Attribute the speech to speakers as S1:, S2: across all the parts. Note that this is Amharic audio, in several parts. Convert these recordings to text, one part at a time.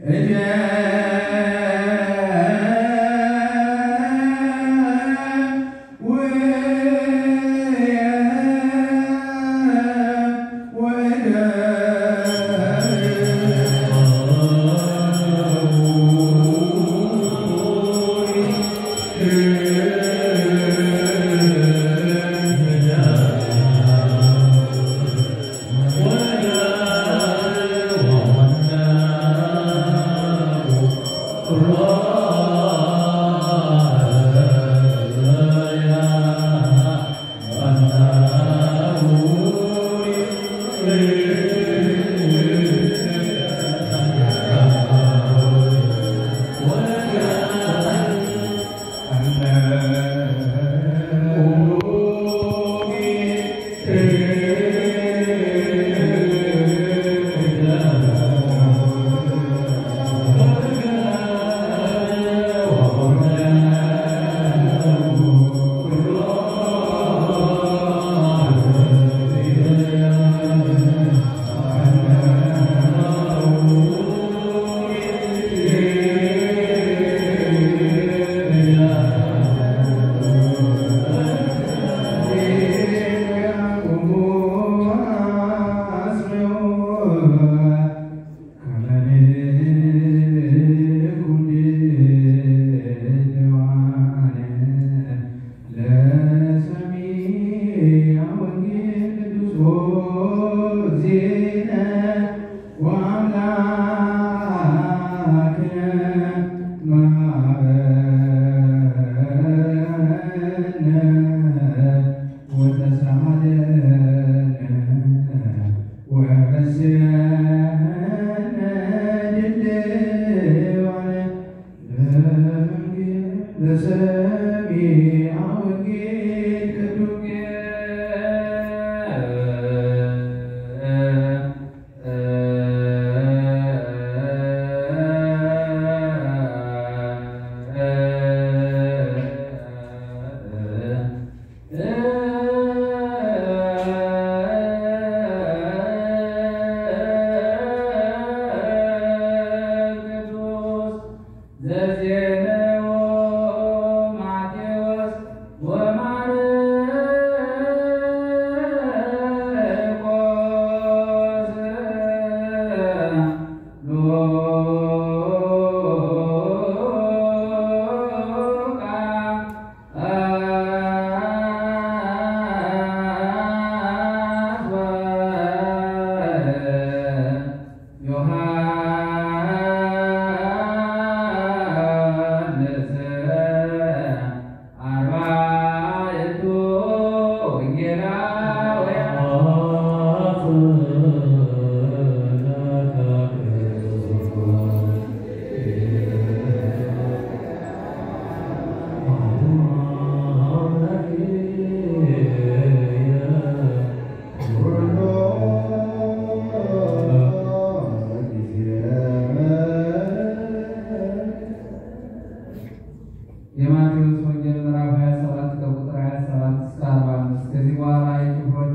S1: የማቴዎስ ወንጌል ምዕራፍ 27 ከቁጥር 27 እስከ 45። ከዚህ በኋላ የጭፍሮች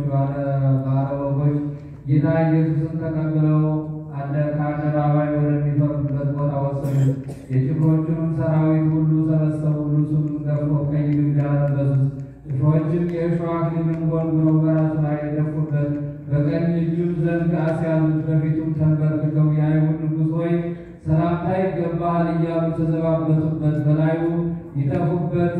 S1: ባለወጎች ጌታ ኢየሱስን ተቀብለው ከአደባባይ ወደሚፈርዱበት ቦታ ወሰዱት። የጭፍሮቹንም ሰራዊት ሁሉ ሰበሰቡ። ልብሱንም ገፈው ቀይ ግምጃ ለበሱት። ጭፍሮችም የእሾህ አክሊልን ጎንጉነው በራሱ ላይ ደፉበት። በቀኝ እጁም ዘንግ አስያዙት። በፊቱም ተንበርክከው የአይሁድ ንጉሥ ሆይ ሰላምታ ይገባሃል እያሉ ተዘባበቱበት። በላዩ ይተፉበት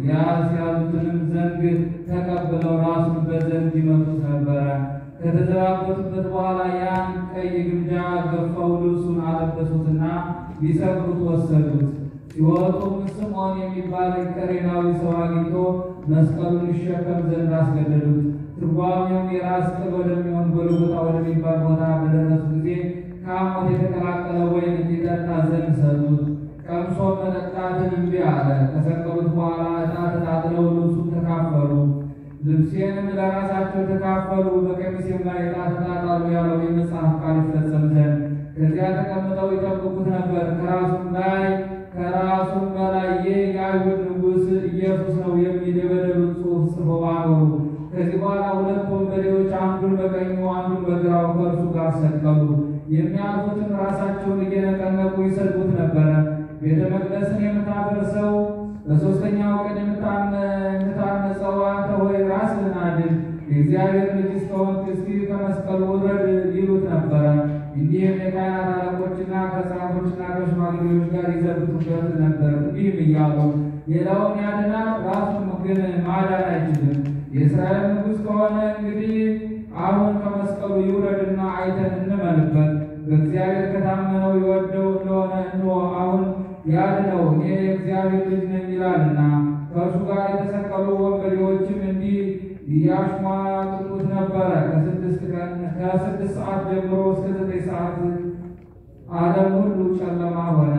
S1: ያስያዙትንም ዘንግ ተቀብለው ራሱን በዘንግ ይመቱት ነበረ። ከተዘባበቱበት በኋላ ያን ቀይ ግምጃ ገፈው ልብሱን አለበሱትና ሊሰቅሉት ወሰዱት። ሲወጡም ስምዖን የሚባል ቀሬናዊ ሰው አግኝቶ መስቀሉን ይሸከም ዘንድ አስገደዱት። ትርጓሜውም የራስ ቅል ወደሚሆን ጎልጎታ ወደሚባል ቦታ በደረሱ ጊዜ ከሐሞት የተቀላቀለ ወይን እንዲጠጣ ዘንድ ሰጡት። ቀምሶ መጠጣትን እምቢ አለ። ከሰቀሉት በኋላ ዕጣ ተጣጥለው ልብሱን ተካፈሉ። ልብሴንም ለራሳቸው ተካፈሉ፣ በቀሚሴም ላይ ዕጣ ተጣጣሉ ያለው የመጽሐፍ ቃል ይፈጸም ዘንድ ከዚያ ተቀምጠው ይጠብቁት ነበር። ከራሱም ላይ ከራሱም በላይ ይህ የአይሁድ ንጉሥ ኢየሱስ ነው የሚል የበደሉን ጽሑፍ ጽፈው አኖሩ። ከዚህ በኋላ ሁለት ወንበዴዎች አንዱን በቀኙ አንዱን በግራው ከእርሱ ጋር ሰቀሉ። የሚያልፉትን ራሳቸውን እየነቀነቁ ይሰድቡት ነበረ። ቤተ መቅደስን የምታፈርሰው በሦስተኛው ቀን የምታነጸው አንተ ሆይ ራስህን አድን፣ የእግዚአብሔር ልጅ እስከሆንክ እስኪ ከመስቀሉ ውረድ ይሉት ነበረ። እንዲህም የካህናት አለቆችና ከጻፎችና ከሽማግሌዎች ጋር ይዘብቱበት ነበር። እንዲህም እያሉ ሌላውን ያድናል፣ ራሱን ግን ማዳን አይችልም። የእስራኤል ንጉሥ ከሆነ እንግዲህ አሁን ከመስቀሉ ይውረድና አይተን እንመንበት። በእግዚአብሔር ከታመነው ይወደው እንደሆነ እንሆ አሁን ያድነው፣ እኔ የእግዚአብሔር ልጅ ነኝ ይላልና። ከእርሱ ጋር የተሰቀሉ ወንበዴዎችም እንዲህ ያሽሟጥጡት ነበረ። ከስድስት ቀን ከስድስት ሰዓት ጀምሮ እስከ ዘጠኝ ሰዓት ዓለም ሁሉ ጨለማ ሆነ።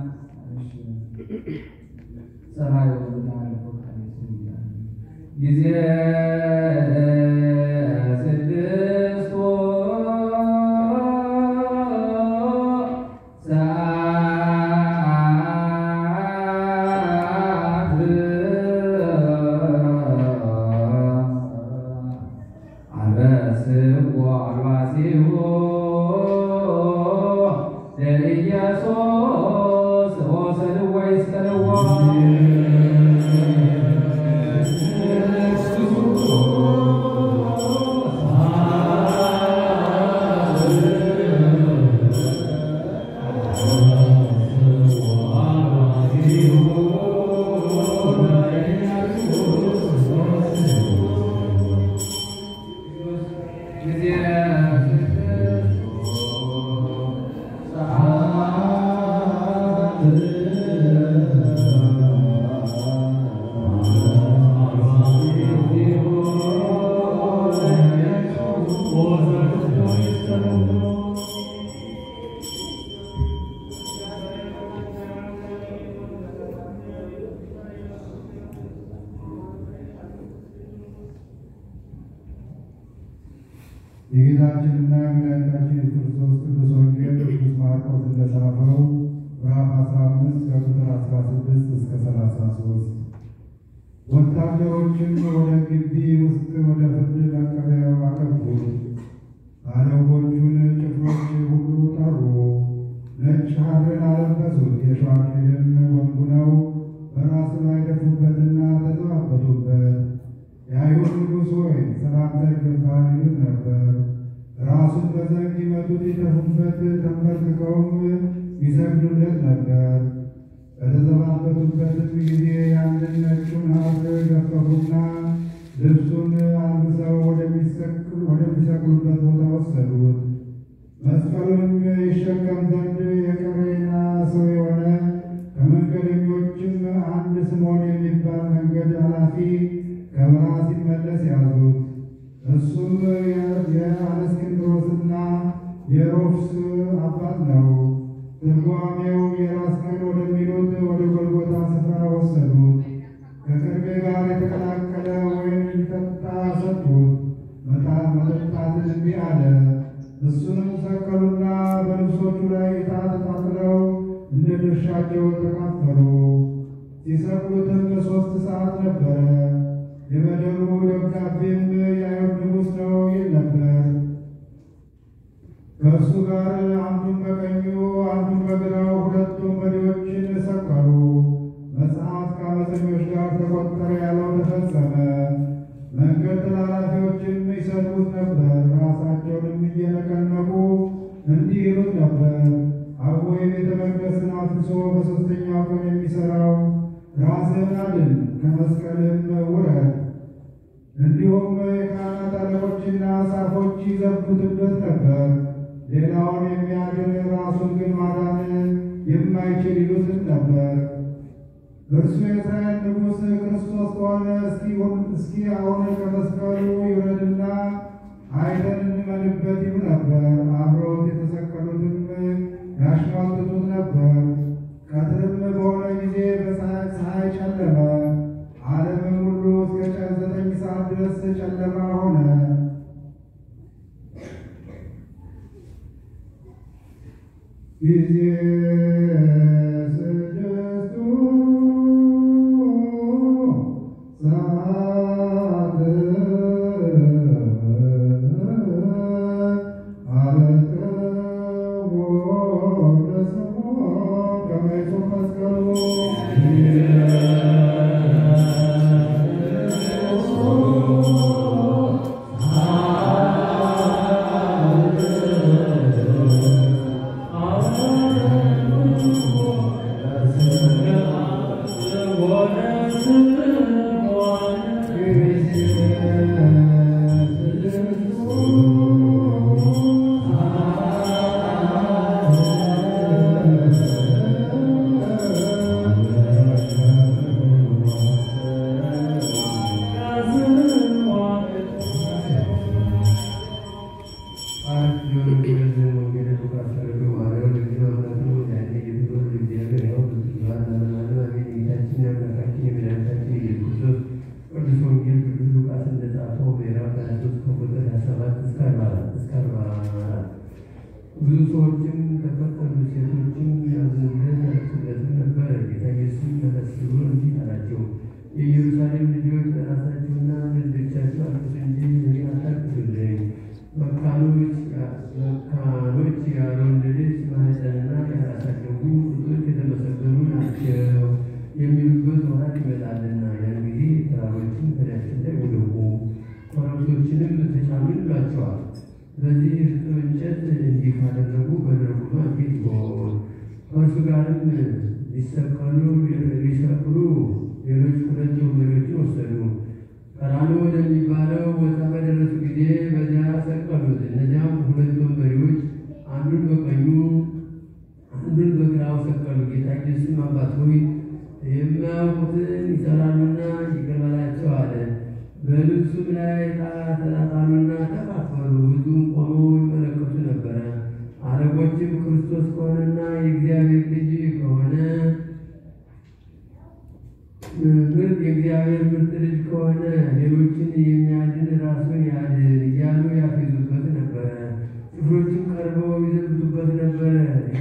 S1: ሰማይ ጊዜ ስድስቱ ሰዓት አንበስዎ አልባሲሁ ለኢየሱስ ወሰድዎ ይስቀልዎ
S2: የጌታችንና የመድኃኒታችን የክርስቶስ ቅዱስ ወንጌል ቅዱስ ማርቆስ እንደጻፈው ምዕራፍ 15 ከቁጥር 16 እስከ 33 ወታደሮችም ወደ ግቢ ውስጥ ወደ ፍርድ መቀበያው አገቡት። ባለወጎቹን ጭፍሮች ሁሉ ጠሩ። ነጭ ሐርን አለበሱት። የሸዋ አክሊልም ወንጉነው በራሱ ላይ ደፉበትና ተዘባበቱበት። የአይሁድ ንጉሥ ሆይ ሰላምታ ይገባል ይሉት ነበር። ራሱን በዘንግ ይመቱት፣ ይተፉበት፣ ተንበርክከውም ይሰግዱለት ነበር። በተዘባበቱበትም ጊዜ ያንን ነጩን ሐር ገፈፉና ልብሱን አልብሰው ወደሚሰቅሉበት ቦታ ወሰዱት። መስቀሉንም ይሸከም ዘንድ የቀሬና ሰው የሆነ ከመንገደኞችም አንድ ስምዖን የሚባል መንገድ ኃላፊ ከበረሃ ሲመለስ ያዙት። እሱም የአለስክንድሮስና የሮፍስ አባት ነው። ትርጓሜው የራስ ቅል ወደሚሉት ወደ ጎልጎታ ስፍራ ወሰዱት። ከቅርቤ ጋር የተቀላቀለ ወይን ሊጠጣ ሰጡት። መጠጣትን እምቢ አለ። እሱንም ሰቀሉና በልብሶቹ ላይ ዕጣ ተጣጥለው እንደ ድርሻቸው ተካፈሉ። ሲሰቅሉትም ሦስት ሰዓት ነበረ። የበደሉ ደብዳቤም የአይሁድ ንጉሥ ነው ይል ነበር። ከእርሱ ጋር አንዱን በቀኙ አንዱን በግራው ሁለት ወንበዴዎችን ሰቀሉ። መጽሐፍ ከዓመፀኞች ጋር ተቆጠረ ያለው ተፈጸመ። መንገድ ተላላፊዎችም ይሰድቡት ነበር። ራሳቸውንም እየነቀነቁ እንዲህ ይሉት ነበር፣ አቦ የቤተ መቅደስን አፍርሶ በሦስተኛው ቀን የሚሠራው ራስህን አድን፣ ከመስቀልም ውረድ። እንዲሁም የካህናት አለቆችና ጻፎች ይዘብቱበት ነበር። ሌላውን የሚያድን ራሱን ግን ማዳን የማይችል ይሉትም ነበር። እርሱ የእስራኤል ንጉሥ ክርስቶስ ከሆነ እስኪ አሁን ከመስቀሉ ይውረድና አይተን እንመንበት ይሉ ነበር። አብረውት የተሰቀሉትም ያሽሟጥጡት ነበር። ቀትርም በሆነ ጊዜ በፀሐይ ጨለመ። ዓለምም ሁሉ እስከ ዘጠኝ ሰዓት ድረስ ጨለማ ሆነ። ጊዜ ስድስቱ ሰዓት አለቀ
S3: ሰዎችም ተከተሉ። ሴቶችም ያዝኑለት ያለቅሱለትም ነበረ። ጌታ ኢየሱስም መለስ ብሎ እንዲህ አላቸው፣ የኢየሩሳሌም ልጆች ለራሳችሁና ለልጆቻችሁ አልቅሱ እንጂ እኔን አታልቅሱልኝ። መካኖች መካኖች ያልወለደች ማኅፀንና ያላሳደጉ ጡቶች የተመሰገኑ ናቸው የሚሉበት ወራት ይመጣልና ያን ጊዜ ተራሮችን ከላያችን ላይ ወደቁ፣ ኮረብቶችንም ተጫኑ ይሏቸዋል። በዚህ እርጥብ እንጨት እንዲህ ካደረጉ በደረቁማ እንዴት ይሆን? ከእርሱ ጋርም ሊሰቀሉ ሊሰቅሉ ሌሎች ሁለት ወንበዴዎችን ወሰዱ። ቀራንዮ ወደሚባለው ቦታ በደረሱ ጊዜ በዚያ ሰቀሉት። እነዚያም ሁለት ወንበዴዎች አንዱን በቀኙ አንዱን በግራው ሰቀሉ። ጌታ ኢየሱስም አባት ሆይ የማያውቁትን ይሠራሉና ይቅር በላቸው አለ። በልብሱም ላይ ዕጣ ተጣጣሉና ተካፈሉ። ሕዝቡም ቆመው ይመለከቱ ነበረ። አለቆችም ክርስቶስ ከሆነና የእግዚአብሔር ልጅ ከሆነ ምርጥ የእግዚአብሔር ምርጥ ልጅ ከሆነ ሌሎችን የሚያድን ራሱን ያድን እያሉ ያፌዙበት ነበረ። ጭፍሮችም ቀርበው ይዘብቱበት ነበረ።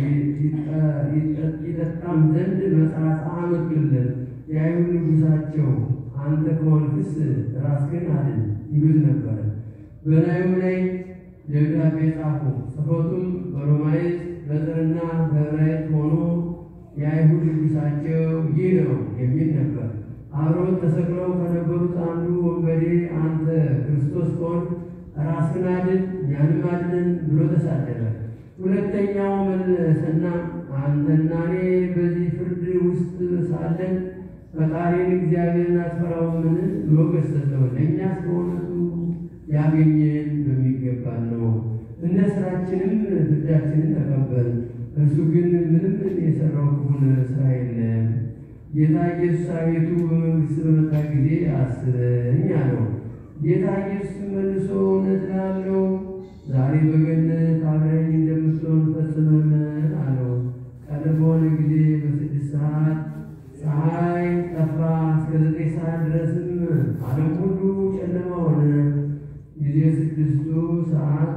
S3: ይጠጣም ዘንድ መጻጻ አመጡለት። የአይሁድ ንጉሣቸው አንተ ከሆንክስ ራስህን አድን ይሉት ነበረ። በላዩም ላይ ደብዳቤ ጻፉ። ጽሕፈቱም በሮማይስጥ በጥርና በዕብራይስጥ ሆኖ የአይሁድ ንጉሣቸው ይህ ነው የሚል ነበር። አብረው ተሰቅለው ከነበሩት አንዱ ወንበዴ አንተ ክርስቶስ ከሆንክ ራስህን አድን እኛንም አድነን ብሎ ተሳደበ። ሁለተኛው መለሰና አንተና እኔ በዚህ ፍርድ ውስጥ ሳለን ፈጣሪን እግዚአብሔርን አትፈራውምን ብሎ ገሰጸው። ለእኛስ በእውነቱ ያገኘን በሚገባን ነው፣ እንደ ስራችንም ፍዳችንን ተቀበል። እርሱ ግን ምንም የሰራው ክፉን ስራ የለም። ጌታ ኢየሱስ አቤቱ በመንግሥት በመጣ ጊዜ አስበኝ አለው። ጌታ ኢየሱስ መልሶ እውነት እልሃለሁ ዛሬ በገነት አብረኝ እንደምትሆን ፈጽመህ አለው። ቀን በሆነ ጊዜ በስድስት ሰዓት ፀሐይ ጠፋ። እስከ ዘጠኝ ሰዓት ድረስም ዓለም ሁሉ ጨለማ ሆነ። ጊዜ ስድስቱ ሰዓት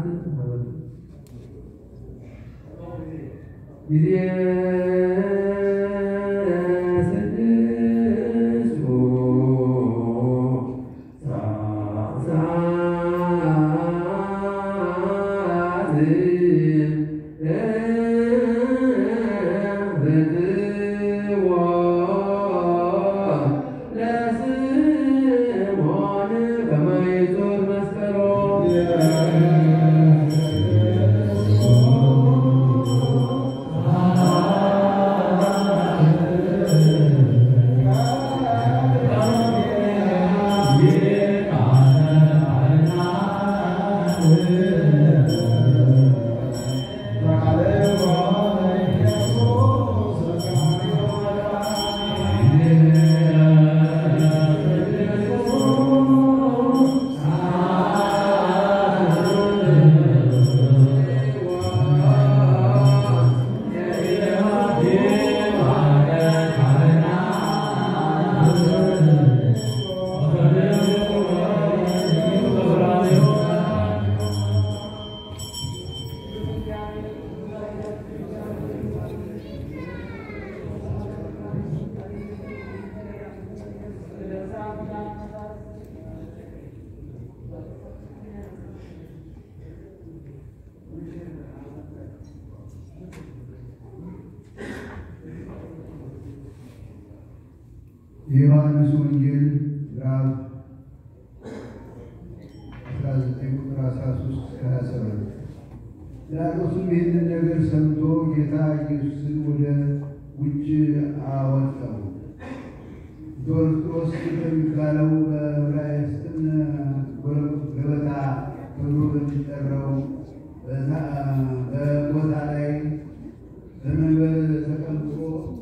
S3: ጊዜ ስድስቱ ሰዓት ለስምዖን ከመ ይዞር መስቀሎ
S2: የዮሐንስ ወንጌል ምዕራፍ 19 ቁጥር 13 እስከ 27 ጲላጦስም ይህንን ነገር ሰምቶ ጌታ ኢየሱስን ወደ ውጭ አወጣው። ዶርጦስ በሚባለው በዕብራይስጥም ገበታ ተብሎ በሚጠራው በቦታ ላይ በመንበር ተቀምጦ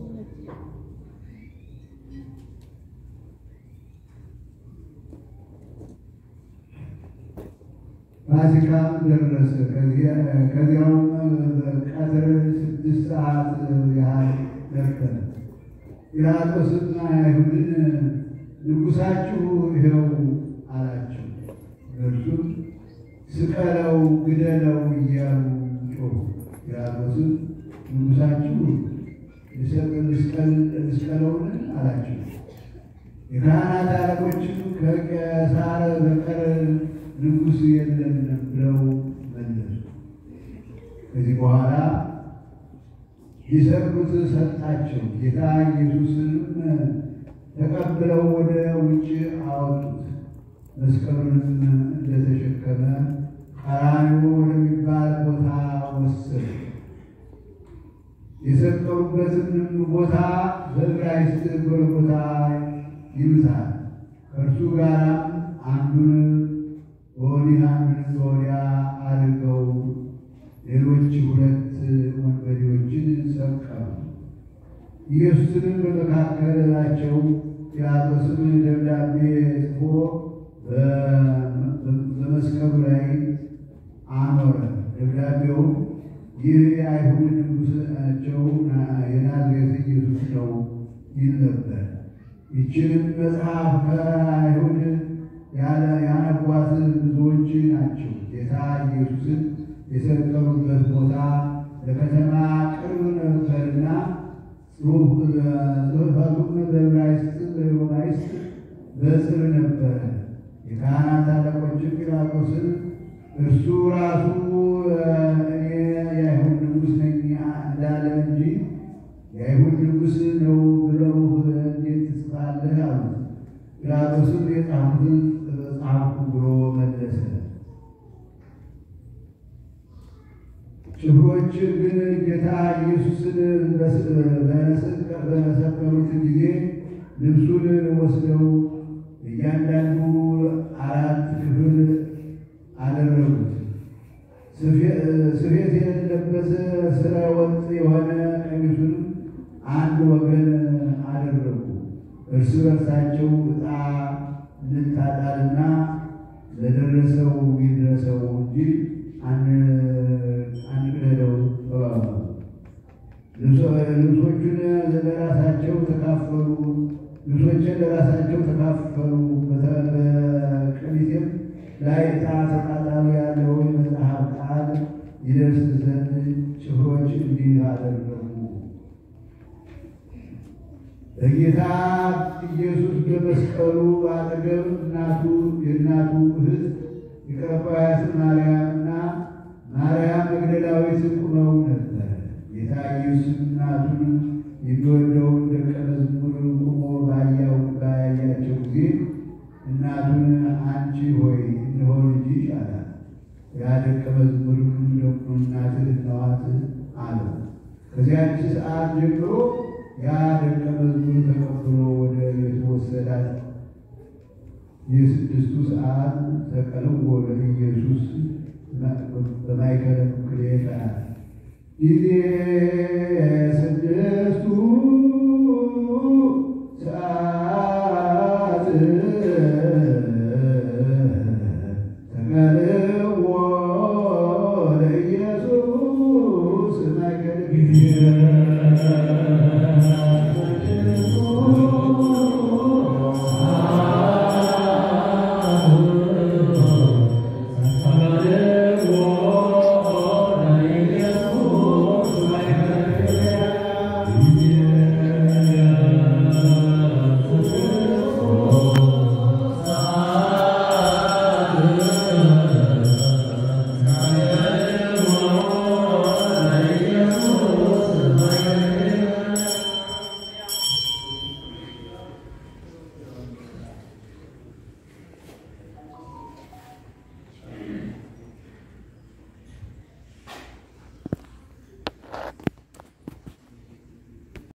S2: ፋሲካም ደረሰ። ከዚያውም ቀትር ስድስት ሰዓት ያህል ነበረ። ጲላጦስም አይሁድን ንጉሣችሁ ይኸው አላቸው። እነርሱም ስቀለው፣ ግደለው እያሉ ጮሁ። ጲላጦስም ንጉሳችሁ ልስቀለውን አላቸው። የካህናት አለቆችም ከቄሳር በቀር ንጉሥ የለም ብለው መለሱ። ከዚህ በኋላ ሊሰቅሉት ሰጣቸው። ጌታ ኢየሱስንም ተቀብለው ወደ ውጭ አወጡት። መስቀሉንም እንደተሸከመ ቀራንዮ ወደሚባል ቦታ ወሰዱ። የሰቀሉበትንም ቦታ በዕብራይስጥ ጎልጎታ ይሉታል። ከእርሱ ጋራም አንዱን በወዲህ አንዱን በወዲያ አድርገው ሌሎች ሁለት ወንበዴዎችን ሰቀሉ። ኢየሱስንም በመካከላቸው ጲላጦስም ደብዳቤ ጽፎ በመስቀሉ ላይ አኖረ። ደብዳቤው ይህ የአይሁድ ንጉሣቸው የናዝሬት ኢየሱስ ነው ይል ነበር። ይችንም መጽሐፍ ከአይሁድ ያነቧት ብዙዎች ናቸው። ጌታ ኢየሱስን የሰቀሉበት ቦታ ለከተማ ቅርብ ነበርና ጽሑፈቱም በዕብራይስጥ በሮማይስጥ በጽር ነበረ። የካህናት አለቆችም ጲላጦስን እርሱ ራሱ እኔ የአይሁድ ንጉሥ ነኝ እንዳለ እንጂ የአይሁድ ንጉሥ ነው ብለው እንዴት ትጽፋለህ? አሉት። ጲላጦስም የጻፉትን ጻፍኩ ብሎ መለሰ። ጭፍሮች ግን ጌታ ኢየሱስን በሰቀሉት ጊዜ ልብሱን ወስደው እያንዳንዱ አራት ክፍል አደረጉት። ስፌት የሌለበት ስረ ወጥ የሆነ ቀሚሱን አንድ ወገን አደረጉ። እርስ በርሳቸው ዕጣ እንጣጣልና ለደረሰው ይድረሰው እንጂ አንቅደደው ተባባሉ። ልብሶቹን ለራሳቸው ተካፈሉ። ልብሶችን ለራሳቸው ተካፈሉ። በቀሚሴም ላይ ዕጣ ተጣጣሉ ያለው የመጽሐፍ ቃል ይደርስ ዘንድ ጭፍሮች እንዲህ አደረጉ። በጌታ ኢየሱስ በመስቀሉ አጠገብ እናቱ የእናቱ እህት የቀባያት ማርያምና ማርያም መግደላዊት ቁመው ነበር። ጌታ ኢየሱስ እናቱን የሚወደውን ደቀ መዝሙር ቁሞ ባያው ባያያቸው ጊዜ እናቱን አንቺ ሆይ እነሆ ልጅሽ አላት። ያ ደቀ መዝሙርም ደግሞ እናትህ እነኋት አለው። ከዚያች ሰዓት ጀምሮ ያ ደቀ መዝሙር ተቀብሎ ወደ ቤቱ ወሰዳት። የስድስቱ ሰዓት ተቀልዎ ለኢየሱስ በማይከለ ምክሌታ ጊዜ ስድስቱ